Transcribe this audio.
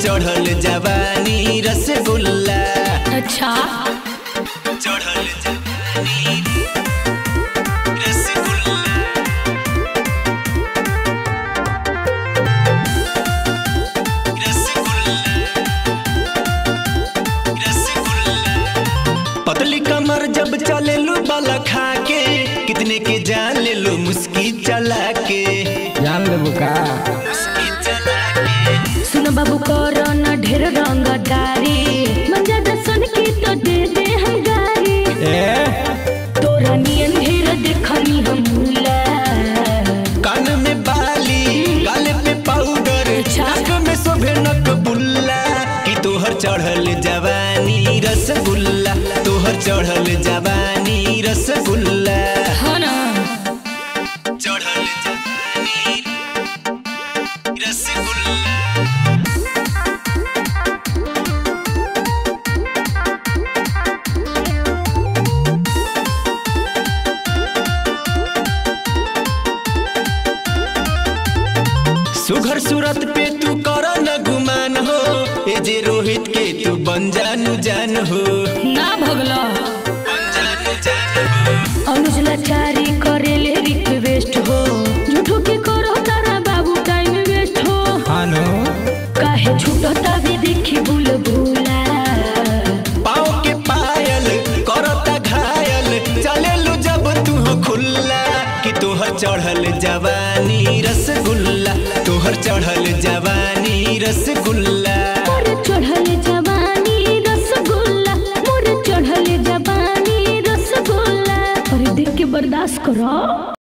चढ़ल जवानी रसगुल्ला अच्छा चढ़ल जवानी रसगुल्ला पतली कमर जब चले लो बाला खा के कितने के जान ले लो मुस्की चला के जान लेबू का मुस्की चला के सुन बाबू करो न ढेर रंगदारी मन ज्यादा सुन के तो दे दे हम गारी ए तोरा नियन ढेर देखनी हम मुला कान में बाली गाल पे पाउडर अच्छा। नाक में शोभे नक बुल्ला कि तोहर चढ़ल जवानी रसगुल्ला तोहर चढ़ल जवानी रसगुल्ला हाँ ना चढ़ल जवानी रसगुल्ला सुघर सूरत पे तू कर न गुमान हो ए जे रोहित के तू बन जानू जान हो ना भगला बन जानू जान हो अनुज लाचारी करे ले रिक्वेस्ट हो झूठो के करो तारा बाबू टाइम वेस्ट हो हानो काहे छूटता भी देखी बुल बुला पाँव के पायल करता घायल चले लो जब तू हो खुल्ला कि तोहर चढ़ल जवानी रसगुल्ला तोहर चढ़ल जवानी रसगुल्ला मोर चढ़ल जवानी रसगुल्ला मोर चढ़ल जवानी रसगुल्ला अरे देख के बर्दाश्त करो